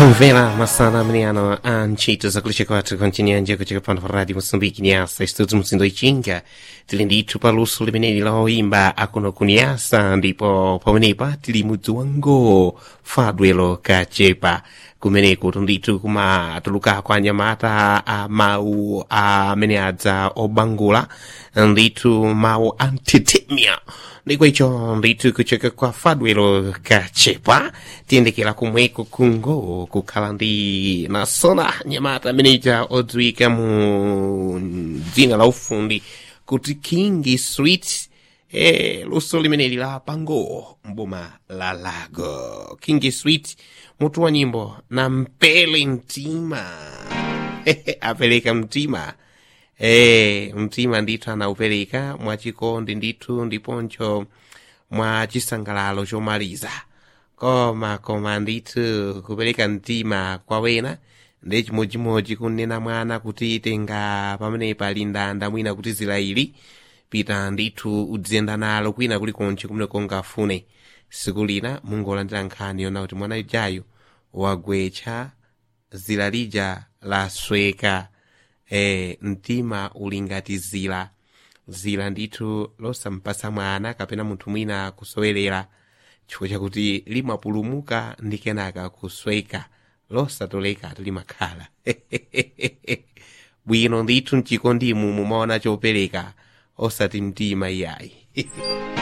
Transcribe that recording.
Vela masana mniano anchito za kulisha kwatu konchinyanja kuchika pano pa radio Mosambiki niasa istutu msindo ichinga tili ndithu paluso limeneli la oimba akuno kuniasa ndipo pamenepa tili mudzi wango fadwelo kachepa kumeneko tundithu kumatulukako anyamata a mawu amene adza obangula ndithu mawu antitemia ndiko icho ndithu kucheka kwa fadwelo kachepa tiyendekera kumweko kungo kukhala ndi nasona nyamata ameneja odziwika mu dzina la ufundi kuti king street eh, luso limeneli la pango mboma la lago king street mutu wa nyimbo na mpele mtima apereka mtima Eh, mtima ndithu anaupereka mwachikondi ndithu ndiponcho mwa chisangalalo chomaliza koma koma ndithu kupereka mtima kwa wena ndi chimodzimodzi kunena mwana kuti tenga pamene pali ndanda mwina kuti zilaili pita ndithu udziyenda nalo kwina kulikonse kumene kungafune siku lina mungolandira nkhani yona kuti mwana ijayo wagwetcha zila lija lasweka eh, mtima uli ngati zila zila ndithu losampasa mwana kapena munthu mwina kusowerera chifukwa chakuti limapulumuka ndi kenaka kusweka losatoleka limakhala bwino ndithu mchikondi imu mumaona chopereka osati mtima iyayi